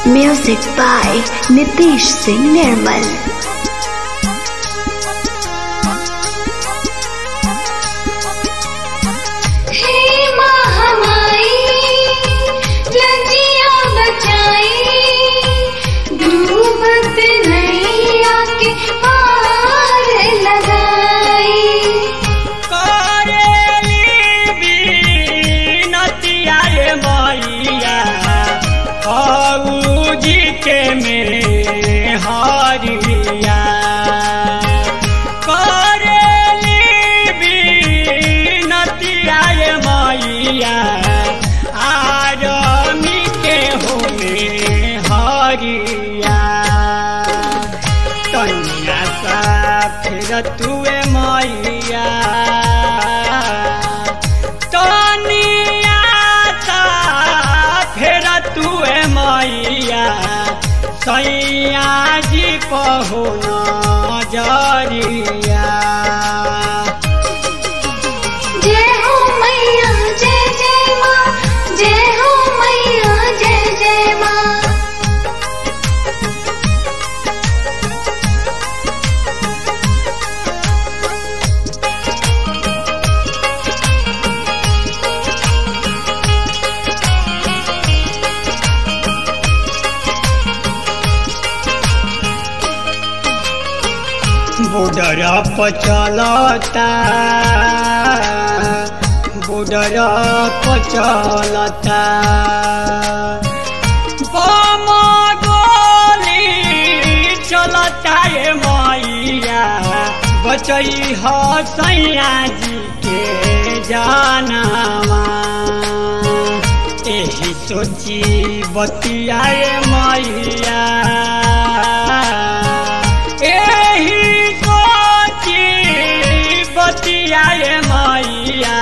Music by Nitish Singh Nirmal. हे महामाई लजिया बचाई डूबत नैया के पार लगाई करेली बीनतिया रे मैया फौजी के में हरिया करेली बीनतिया रे मैया आरमी के होमे हरिया कन्या सा फिर तुए मैया कन्या सा फिर तुए मैया सैया जी कहो नजरिया जय हो मैया जय जय माँ जय हो मैया जय जय माँ बॉर्डर पर चलता बॉर्डर पर चलता बम गोली चलता ये मैया बचई ह सैया जी के जानवा एही सोची बतियाए मैया एही सोची बतियाए मैया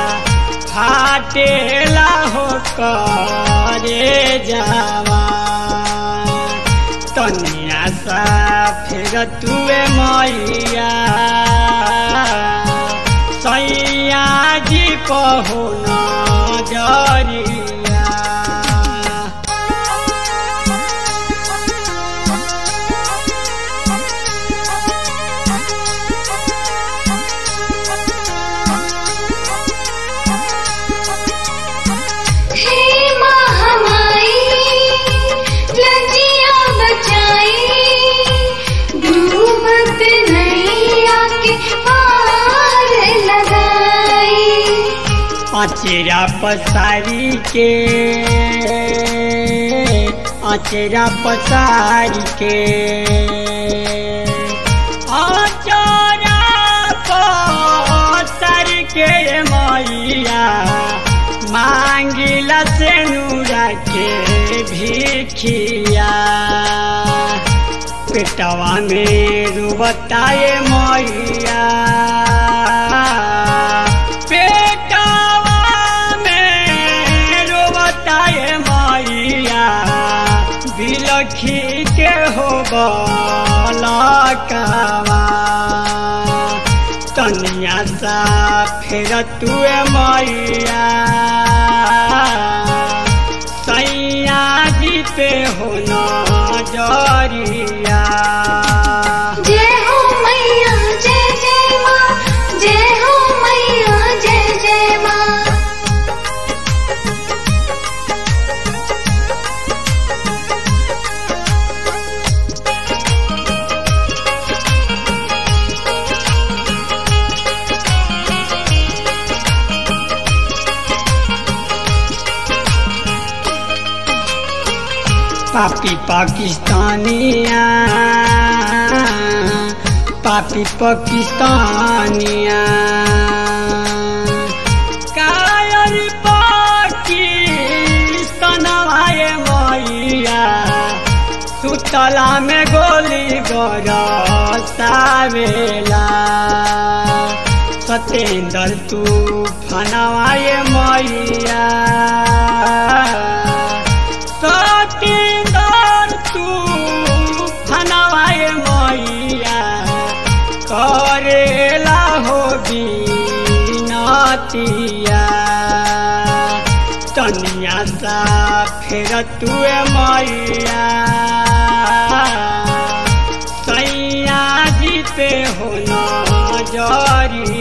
फाटेला हो करे जावा तनिया सा फिर तुए मैया सैया जी कहो नजरिया हे महामाई लजिया बचाई डूबत नैया के पार लगाई अचेरा पसारी के अचेरा पसारी के अचेरा पसारी के मैया मांगिला से नूरा के भिखिया पेटवा में रुबताए मैया पेटवा में रुबताए मैया बिलखी के हो बलकवा तनिया सा फिर तुए मैया सैया जी पे हो नजरिया जय हो मैया जय जय माँ जय हो मैया जय जय माँ पापी पाकिस्तानिया पापी पाकिस्तानिया कायर पाकिस्तान आए मैया सुतला में गोली गरसावेला सतेंद्र तू फनवाए मैया सतेंद्र तू फनवाए मैया करेला हो बीनतिया तनिया सा फेर तुए मैया सैया जीते हो न जरी